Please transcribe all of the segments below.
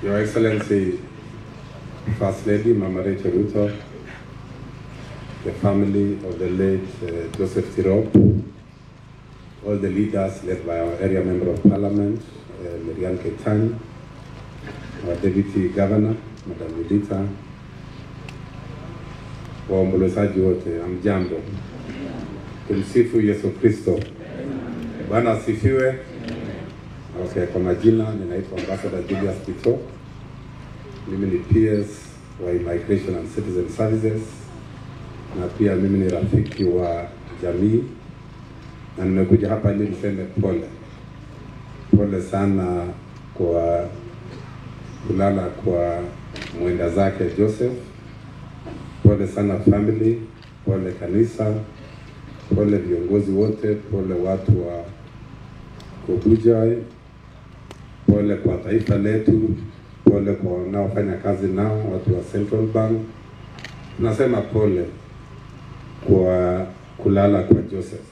Your Excellency, First Lady Mama Rachel Ruto, the family of the late uh, Joseph Tirop, all the leaders led by our area member of parliament, uh, Miriam Ketan, our deputy governor, Madam Yulita, waombolezaji wote, amjambo. Tumsifu Yesu Kristo. Bwana asifiwe. Okay, kwa majina ninaitwa Ambassador Julius Kito. Mimi ni PS wa Immigration and Citizen Services na pia mimi ni rafiki wa jamii na nimekuja hapa ili niseme pole pole sana kwa kulala kwa mwenda zake Joseph. Pole sana family, pole kanisa, pole viongozi wote, pole watu wa Kobujai, pole kwa taifa letu, pole kwa wanaofanya kazi nao, watu wa Central Bank. Tunasema pole kwa kulala kwa Joseph.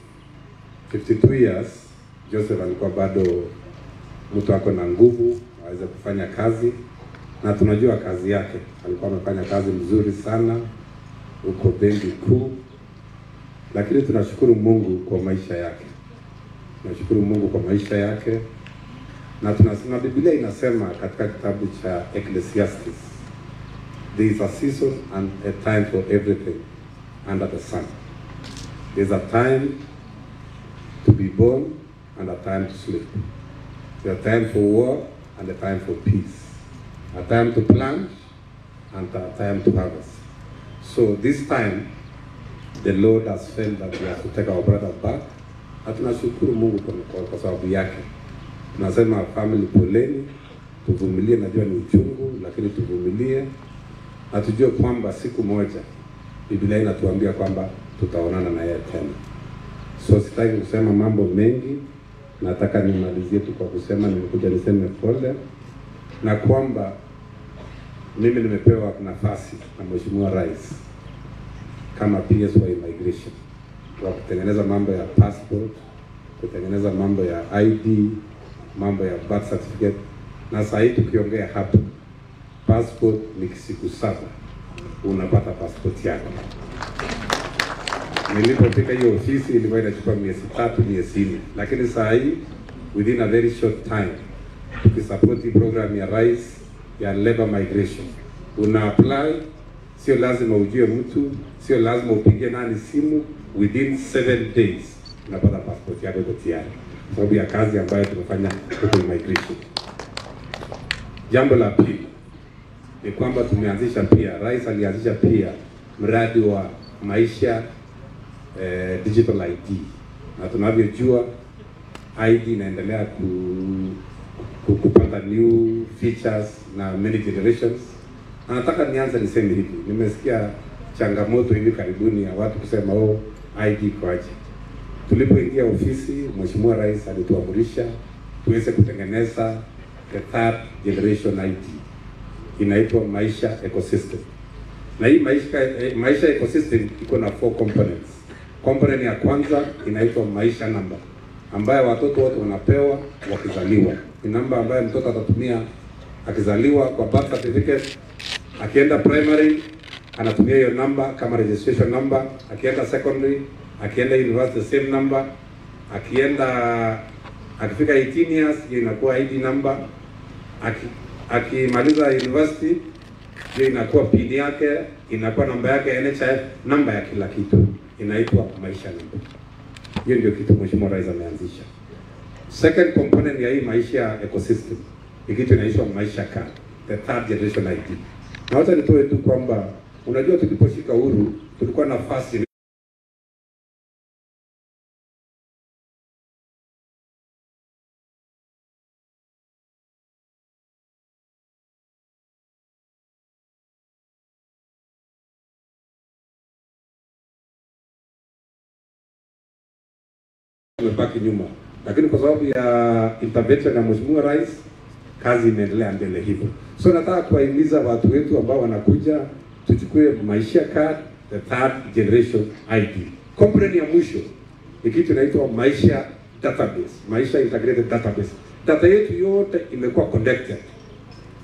52 years, Joseph alikuwa bado mtu ako na nguvu aweze kufanya kazi, na tunajua kazi yake. Alikuwa amefanya kazi mzuri sana huko benki kuu, lakini tunashukuru Mungu kwa maisha yake. Tunashukuru Mungu kwa maisha yake, na tunasema Biblia inasema katika kitabu cha Ecclesiastes, there is a season and a time for everything under the sun. There's a time to be born and a time to sleep. There's a time for war and a time for peace. A time to plant and a time to harvest. So this time, the Lord has felt that we have to take our brother back. Na tunashukuru Mungu kwa, kwa, kwa sababu yake. Tunasema family, poleni, tuvumilie. Najua ni uchungu, lakini tuvumilie na tujue kwamba siku moja Biblia inatuambia kwamba tutaonana na yeye tena. So sitaki kusema mambo mengi, nataka nimalizie tu kwa kusema nimekuja niseme pole na kwamba mimi nimepewa nafasi na Mheshimiwa Rais kama PS wa immigration wa kutengeneza mambo ya passport, kutengeneza mambo ya ID, mambo ya birth certificate, na saa hii tukiongea hapa passport ni siku saba unapata passport yako. Nilipofika hiyo ofisi ilikuwa inachukua miezi tatu, miezi nne, lakini saa hii within a very short time tukisupport hii program ya rais ya labor migration, una apply, sio lazima ujue mtu, sio lazima upigie nani simu, within seven days unapata passport yako iko tayari, sababu ya kazi ambayo tumefanya huko immigration. Jambo la pili ni kwamba tumeanzisha pia, rais alianzisha pia mradi wa maisha eh, digital ID na tunavyojua ID inaendelea ku, ku, kupata new features na many generations. Na nataka nianze niseme hivi, nimesikia changamoto hivi karibuni ya watu kusema oh, ID kwaje. Tulipoingia ofisi, Mheshimiwa Rais alituamurisha tuweze kutengeneza the third generation ID inaitwa Maisha Ecosystem. Na hii maisha, eh, maisha ecosystem iko na four components. Component ya kwanza inaitwa maisha namba ambayo watoto wote wanapewa wakizaliwa. Ni namba ambayo mtoto atatumia akizaliwa kwa birth certificate, akienda primary anatumia hiyo namba kama registration number, akienda secondary, akienda university same number, akienda akifika 18 years hiyo inakuwa ID number, aki akimaliza university hiyo inakuwa pin yake, inakuwa namba yake ya NHIF, namba ya kila kitu inaitwa maisha namba. Hiyo ndio kitu Mheshimiwa Rais ameanzisha. Second component ya hii maisha ecosystem ni kitu inaitwa maisha card, the third generation ID. Na wacha nitoe tu kwamba unajua, tuliposhika uhuru tulikuwa na nafasi tumebaki nyuma, lakini kwa sababu ya intervention ya Mheshimiwa Rais kazi imeendelea mbele hivyo. So nataka kuwahimiza watu wetu ambao wanakuja tuchukue maisha card, the third generation ID. Component ya mwisho ni kitu inaitwa maisha database, maisha integrated database. Data yetu yote imekuwa connected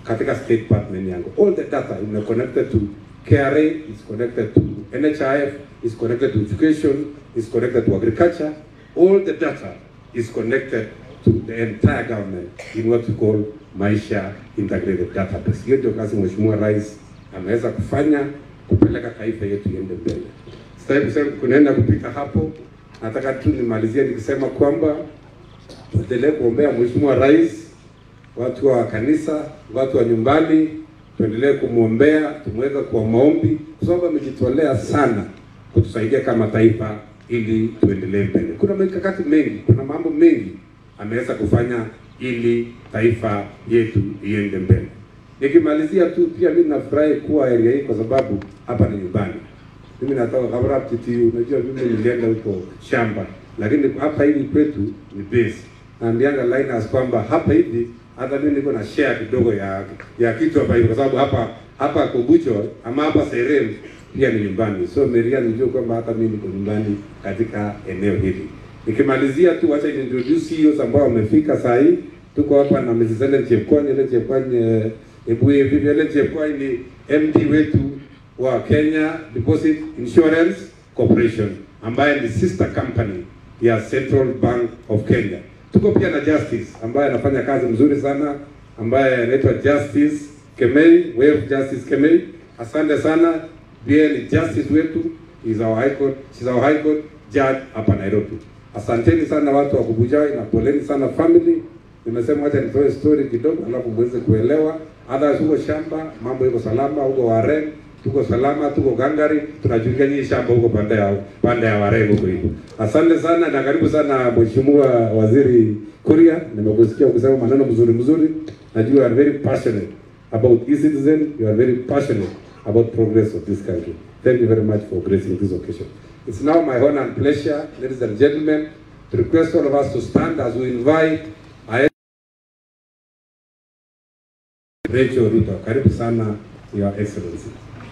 katika state department yangu. All the data is connected to KRA, is connected to NHIF, is connected to education, is connected to agriculture. All the data is connected to the entire government in what we call Maisha Integrated Database. Hiyo ndio kazi Mheshimiwa Rais ameweza kufanya kupeleka taifa yetu iende mbele. Sitaki kusema kunaenda kupita hapo, nataka tu nimalizie nikisema kwamba tuendelee kuombea Mheshimiwa Rais, watu wa kanisa, watu wa nyumbani, tuendelee kumwombea, tumweka kwa maombi, kwa sababu amejitolea sana kutusaidia kama taifa ili tuendelee mbele. Kuna mikakati mengi, kuna mambo mengi ameweza kufanya ili taifa yetu iende mbele. Nikimalizia tu, pia mimi nafurahi kuwa area hii kwa sababu hapa ni nyumbani. Mimi natoka Kabarab Titi, unajua mimi nilienda huko shamba, lakini hapa hivi kwetu ni base. Naambianga Linus kwamba hapa hivi hata mimi niko na share kidogo ya ya kitu hapa hivi, kwa sababu hapa hapa Kobucho ama hapa Serem pia ni nyumbani. So Maria nijue kwamba hata mimi niko nyumbani katika eneo hili. Nikimalizia tu, acha ni introduce CEOs ambao wamefika saa hii. Tuko hapa na Mrs. Ellen Chepkwony, Ellen Chepkwony eh, Ebuye Vivi Ellen Chepkwony ni MD wetu wa Kenya Deposit Insurance Corporation ambaye ni sister company ya Central Bank of Kenya. Tuko pia na Justice ambaye anafanya kazi mzuri sana ambaye anaitwa Justice Kemei, Wave Justice Kemei. Asante sana. Pia ni Justice wetu is our high court, she's our high court judge hapa Nairobi. Asanteni sana watu wa Kubujai na poleni sana family. Nimesema wacha nitoe story kidogo alafu muweze kuelewa. Hata huko shamba mambo iko salama, huko Waren tuko salama, tuko gangari, tunajulia nyinyi shamba huko pande ya pande ya Waren huko hivi. Asante sana na karibu sana Mheshimiwa Waziri Kuria, nimekusikia ukisema maneno mzuri mzuri. Najua you are very passionate about e-citizen, you are very passionate about progress of this country. Thank you very much for gracing this occasion. It's now my honor and pleasure, ladies and gentlemen, to request all of us to stand as we invite our Rachel Ruto. Karibu sana, Your Excellency.